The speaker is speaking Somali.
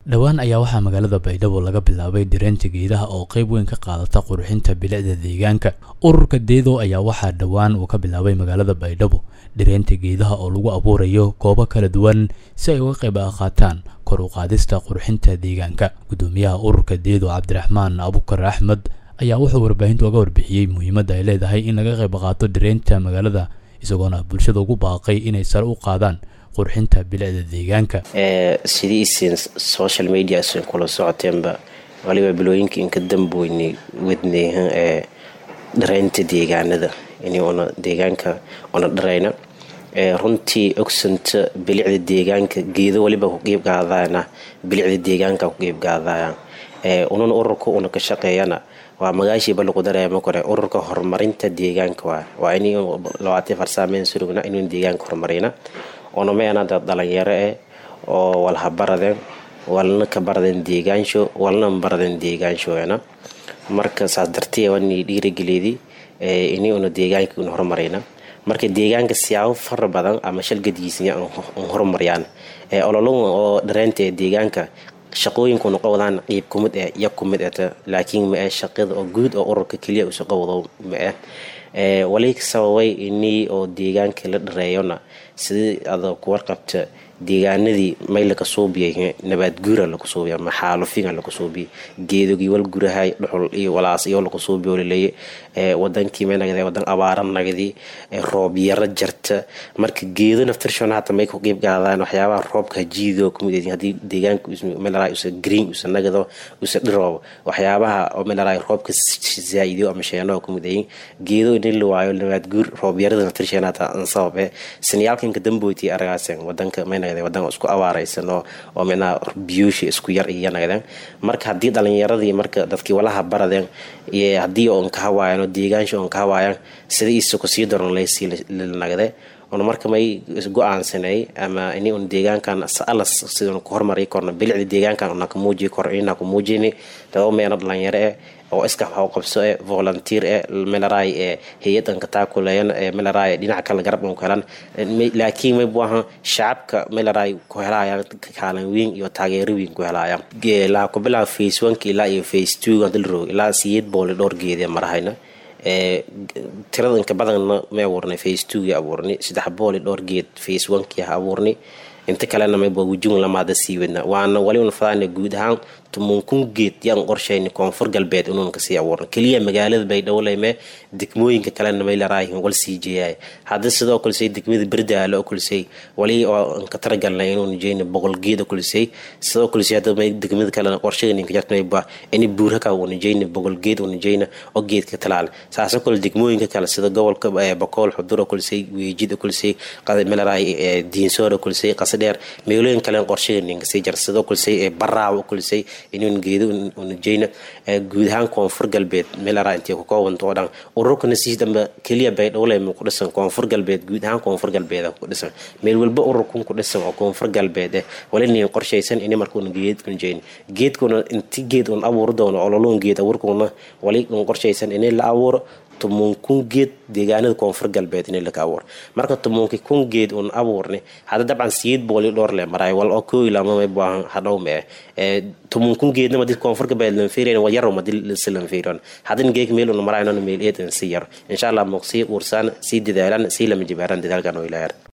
dhowaan ayaa waxaa magaalada baydhabo laga bilaabay direenta geedaha oo qayb weyn ka qaadata qurxinta bilicda deegaanka ururka deedo ayaa waxaa dhowaan uu ka bilaabay magaalada baydhabo direenta geedaha oo lagu abuurayo goobo kala duwan si ay uga qayb qaataan kor u qaadista qurxinta deegaanka gudoomiyaha ururka deedo cabdiraxmaan abukar axmed ayaa wuxuu warbaahinta uga warbixiyey muhiimadda ay leedahay in laga qayb qaato direenta magaalada isagoona bulshada ugu baaqay inay sare u qaadaan qurxinta bilicda deegaanka sidii isin social media isin kula socoteenba waliba bilooyinka inka damboyni wadneehan ee dharaynta deegaanada in una deegaanka una dharayna runtii ogsanta bilicda deegaanka geedo waliba ku qeyb qaadana bilicda deegaanka ku qeyb qaadaya ununa ururka una ka shaqeeyana waa magaashiiba lagu dareemo kore ururka horumarinta deegaanka waa waa in labaatan farsaameyn surugna inuu deegaanka horumarina onameena dad dhalinyaro eh oo walha baradeen walna ka baradeen deegaansho walna baradeen deegaanshoena marka saas dartee wani dhiirageleedi ini una deegaanka una horumarayna marka deegaanka siyaabo fara badan ama shalgadiisnya an horumariyaan ololon oo dhareynta ee deegaanka shaqooyinkuna qowdaan qeyb kumid eh ya kumid eta laakiin ma eh shaqada oo guud oo ururka keliya usa qowdo ma eh wali sababay inii oo deegaanka la dhareeyona sidii ada kuwarqabta deegaanadii may laka suubiyay nabaad guura laku suubiya ama xaalufinga laku suubiya geedogii wal gurahay dhuxul iyo walaas iyo laku suubiyo laleeye wadankii may nagdee wadan abaara nagdii roob yaro jarta marka geedo naftirshona hata may ku qeyb qaadaan waxyaabaha roobka jiido kumid hadii deegaanka melaraay usa green usa nagdo usa dhiroobo waxyaabaha oo melaraay roobka zaa'idiyo ama sheenoo kumid ayin geedo in la waayo nabaad guur roob yarada naftirshena hata an sababe siniyaalkanka damboyti aragaasen wadanka may wadan isku abaaraysan oo micnaha biyuushi isku yar iyo nagdeen marka haddii dhalinyaradii marka dadkii walaha baradeen iyo haddii oon ka hawaayaan oo deegaansha oon ka hawaayaan sida isuku sii daron laysii nagde un marka may go-aansanay ama ini un deegaankan alas sidun ku hormari korno bilicda deegaankan una ka muujiyi kor inaa ku muujini daba meeno dhalinyaro eh oo iska qabso e volunteer e melaraay ee hay-ad an kataakuleeyan ee melaraay dhinaca kale garab an ku helan laakiin may buahan shacabka melaraay ku helaayaan kaalan weyn iyo taageero weyn ku helaayaan laa ku bilaa face oneka ilaa iyo face two hadii la rogo ilaa siyeed boole dhowr geedee marahayna tirada inka badanna may abuurnay face twogii abuurnay saddex booli dhowr geed face onekii ha abuurnay inta kalena mayba wujun lamaada sii wadna waana wali una fadaana guud ahaan tumunkun geed yaan qorshayna koonfur galbeed inuun kasii abuurna keliya magaalada baydhowleyme degmooyinka kalena may laraayihin wal sii jeeyaay hadda sidoo kalesay degmada berdaalo oo kalesay wali oo ka taragalnay inuun jeyna boqol geed oo kalesay sidoo kalesay hadda may degmada kalena qorshada ka jartmayba ini buurhaka una jeyna boqol geed una jeyna oo geedka talaal saasoo kale degmooyinka kale sida gobolka bakool xudur oo kalesay weejid oo kalesay melaraay diinsoor oo kalesay qasadheer meelooyin kalen qorshada kasii jar sidoo kalesay baraaw oo kalesay inuun geedo unajeyna guud ahaan koonfur galbeed meelara intay ku koobanta oo dhan ururkana sii damba keliya baydhowleyma ku dhisan koonfur galbeed guud ahaan koonfur galbeed ku dhisan meel walba ururkun ku dhisan oo koonfur galbeed eh walina qorshaysan ini markuuna geed unjeyn geedkuna inti geed un abuuri doono ololoon geed abuurkuna wali un qorshaysan ini la abuuro tumun kun geed deegaanada koonfur galbeed in laka abuur marka tumunki kun geed un abuurni hadda dabcan siyeed booli dhowr le maraay wal oo koo ilamamay buahan hadhow me eh tumun kun geedna madi koonfur galbeed lan fiiriyan wa yaro madi si lan fiiriyan haddan geeg meel un maraay non meel eedan si yar insha allah muqsii uursaan sii dadaalan sii lama jibaaran dadaalkan oo ilaayar